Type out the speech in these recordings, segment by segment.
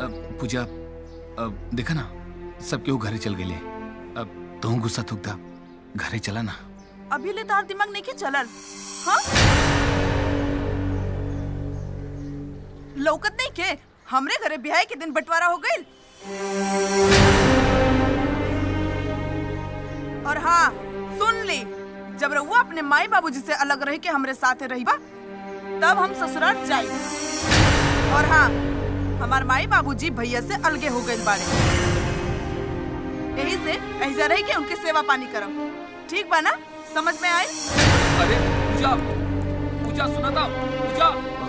पूजा अब देखा ना सब केहू घरे चल गए अब तू गुस्सा थूकता घरे चला ना अभी ले तार दिमाग नहीं के चलल हाँ लौकत नहीं के हमरे घरे ब्याह के दिन बंटवारा हो गइल और हाँ सुन ली जब रउआ अपने माई बाबूजी से अलग रह के हमरे साथे रही बा तब हम ससुराल जाई और हाँ हमार माई बाबूजी भैया से अलगे हो गइल बाड़े यही से ऐसा रह के उनके सेवा पानी करम ठीक बा ना समझ में आए अरे पूजा पूजा सुना था पूजा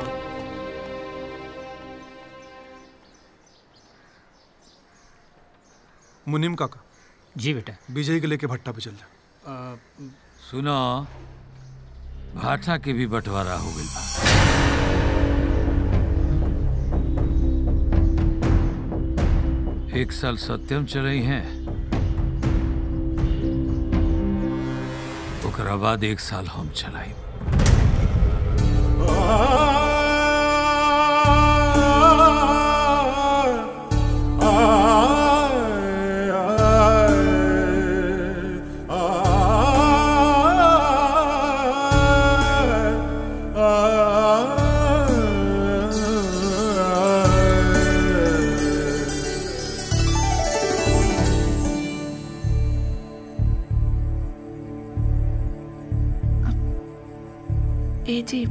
मुनिम काका जी बेटा विजय के लेके भट्टा पे चल जा सुनो भाटा के भी बंटवारा हो गइल बा एक साल सत्यम चलई हैं ओकरा बाद एक साल हम चलाई ए जी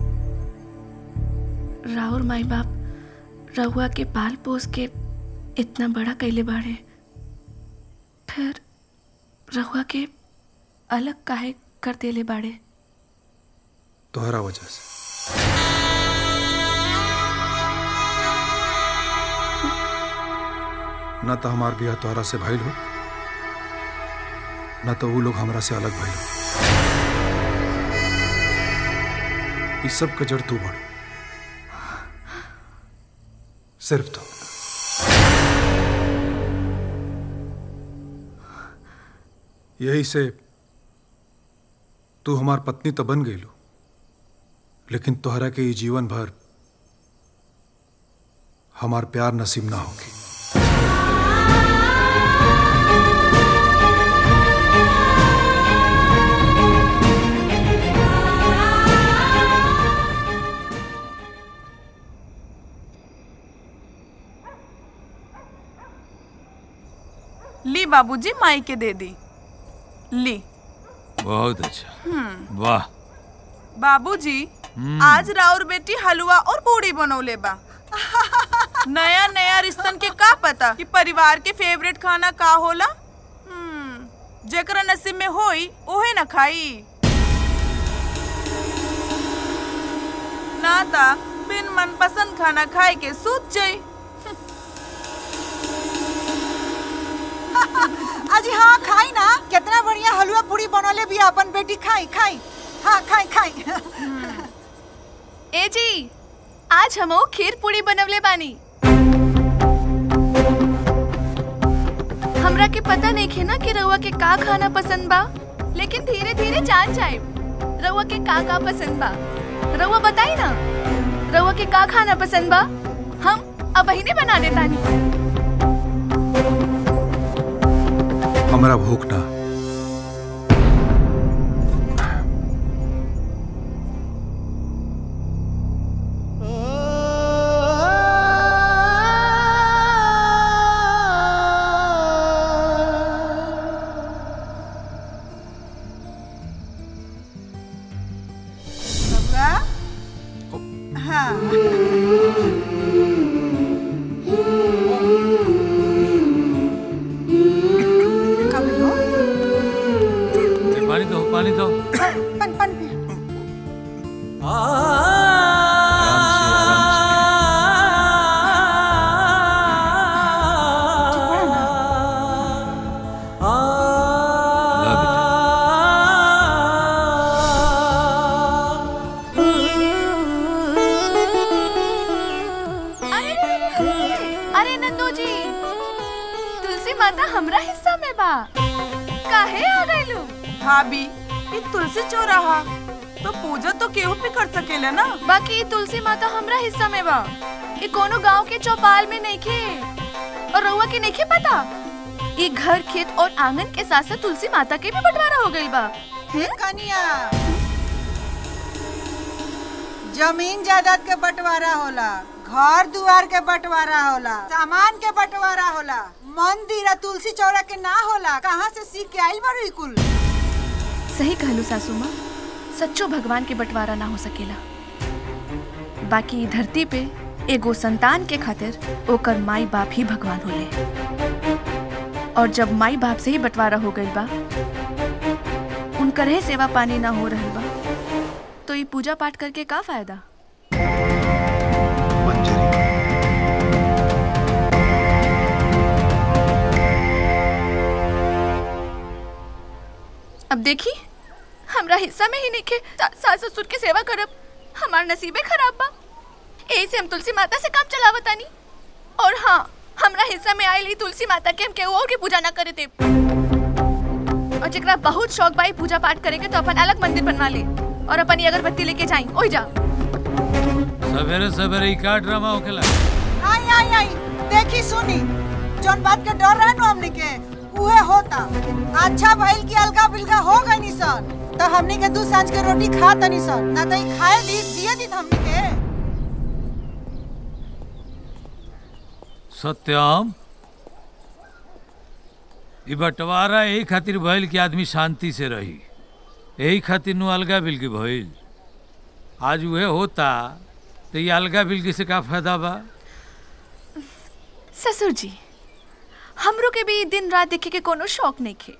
राहुल माई बाप रहुआ के पाल पोस के इतना बड़ा कैले बाड़े फिर रहुआ के अलग काहे कर देले बाड़े तोहरा वजह से न तो हमार बिया तोहरा से भइल हो न तो वो लोग हमरा से अलग भइल हो इस सब का जड़ तू बड़ सिर्फ तो यही से तू हमार पत्नी तो बन गई लो लेकिन तोहरा के ये जीवन भर हमार प्यार नसीब ना होगी ली बाबूजी माई के दे दी ली बहुत अच्छा वाह बाबूजी आज राउर बेटी हलवा और पूड़ी बनौले बा नया नया रिश्तन के का पता कि परिवार के फेवरेट खाना का होला हम्म, जेकरा नसीब में होई ओहे न खाई ना ता बिन मनपसंद खाना खाए के सूत जाई अजी हाँ खाई ना कितना बढ़िया हलवा पूरी बनौले भी अपन बेटी खाई खाई हाँ खाई खाई ए जी आज हमो खीर पूरी बनवले बानी हमरा के पता नहीं खे ना कि रउआ के का खाना पसंद बा लेकिन धीरे धीरे जान जाए रउआ के का का पसंद बा रउआ बताई ना रउआ के का खाना पसंद बा हम अब ही बना देतानी हमरा भूख ना बबुआ हाँ का बोलो? पानी दो पानी दो पन पन पे आराम से आराम से ला बेटा अरे अरे नंदू जी तुलसी माता हमरा हिस्सा में बा काहे आ गइलू भाभी ये तुलसी चौराहा तो पूजा तो केहू भी कर सकेला ना बाकी तुलसी माता हमरा हिस्सा में बा ये कोनो गांव के चौपाल में नहीं खे और रउआ के नहीं खे पता ये घर खेत और आंगन के साथ साथ तुलसी माता के भी बंटवारा हो गइल बा कनिया जमीन जायदाद के बंटवारा होला घर दुआर के बंटवारा होला सामान के बंटवारा होला मंदिर आ तुलसी चौरा के ना होला कहाँ से सीख के आइल बारू ई कुल सही कहलू सासू माँ सच्चो भगवान के बंटवारा ना हो सकेला बाकी ई धरती पे एगो संतान के खातिर ओकर माई बाप ही भगवान होले और जब माई बाप से ही बंटवारा हो गइल बा उनकर ही सेवा पानी ना हो रहल बा तो ये पूजा पाठ करके का फायदा अब देखी हमरा हिस्सा में ही नहीं खे सा- सास ससुर के सेवा करब हमार नसीबे खराब बा यही से हम तुलसी माता से काम चलावतानी और हाँ हमरा हिस्सा में आयल ही तुलसी माता के हम केहू और के पूजा ना करे दे और जेकरा बहुत शौक बा ई पूजा पाठ करे के तो अपन अलग मंदिर बनवा ले और अपन ये अगरबत्ती लेके जाई ओई जा सवेरे सवेरे ई का ड्रामा होखेला आई आई आई देखी सुनी जौन बात के डर रहे नु हमनी के उहे होता अच्छा भइल की अलगा बिलगा हो गई नी सन तो हमनी के दू सांझ के रोटी खा तनी सन ना तो ई खाए दी जिए दी हमनी के सत्यम ई बंटवारा यही खातिर भइल कि आदमी शांति से रही यही खातिर नु अलगा बिलगी भइल आज उहे होता तो ये अलगा बिलगी से का फायदा बा ससुर जी हमरो के भी दिन रात देखे के कोनो शौक नहीं खे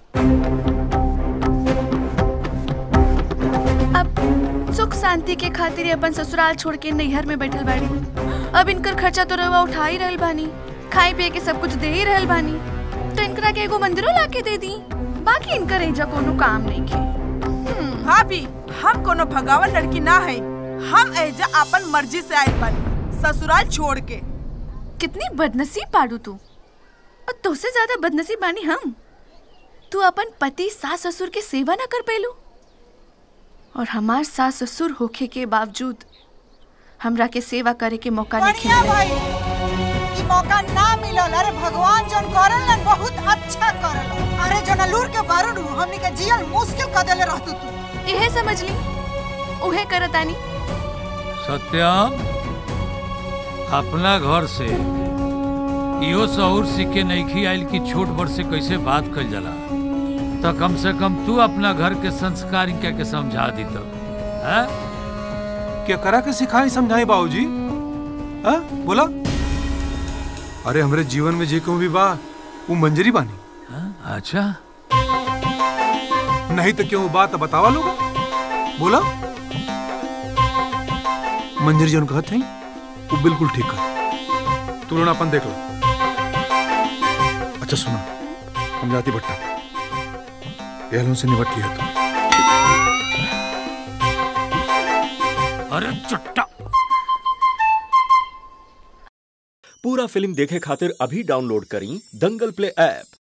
अब सुख शांति के खातिर ही अपन ससुराल छोड़ के नैहर में बैठल बाड़ी अब इनकर खर्चा तो रवा उठा ही रहल बानी खाए पिए के सब कुछ दे ही रहल बानी तो इनकरा के एगो मंदिरो ला के दे दी बाकी इनकर एजा कोनो काम नहीं खे भाभी हम कोनो भगावन लड़की ना है हम एजा अपन मर्जी से आयल बानी ससुराल छोड़ के कितनी बदनसीब पाड़ू तू और तुझसे ज्यादा बदनसीब बानी हम तू अपन पति सास ससुर के सेवा ना कर पेलू और हमार सास ससुर होखे के बावजूद हमरा के सेवा करे के मौका नहीं बढ़िया मिला भाई ई मौका ना मिलल अरे भगवान जौन करलन बहुत अच्छा करलन अरे जौन लूर के बारूद हमनी के जियल मुश्किल कर देले रहतू तू यह समझ ली उहे करतानी सत्यम अपना घर से इहो सहूर सीख के नईखी आइल कि छोट बड़ से कैसे बात कल जाला तो कम से कम तू अपना घर के संस्कार इनका के समझा दी तो हैं? क्या करा के सिखाई समझाई बाबूजी हाँ बोला अरे हमरे जीवन में जे कहूँ भी बा वो मंजरी बानी हैं? अच्छा नहीं तो क्यों वो बात बतावा लोग बोला मंजरी जन कहत है वो बिल्कुल ठीक कर तू लोग अपन देख लो अच्छा सुना हम जाती भट्टा एहलों से निपट लिया तू अरे चुट्टा पूरा फिल्म देखे खातिर अभी डाउनलोड करी दंगल प्ले ऐप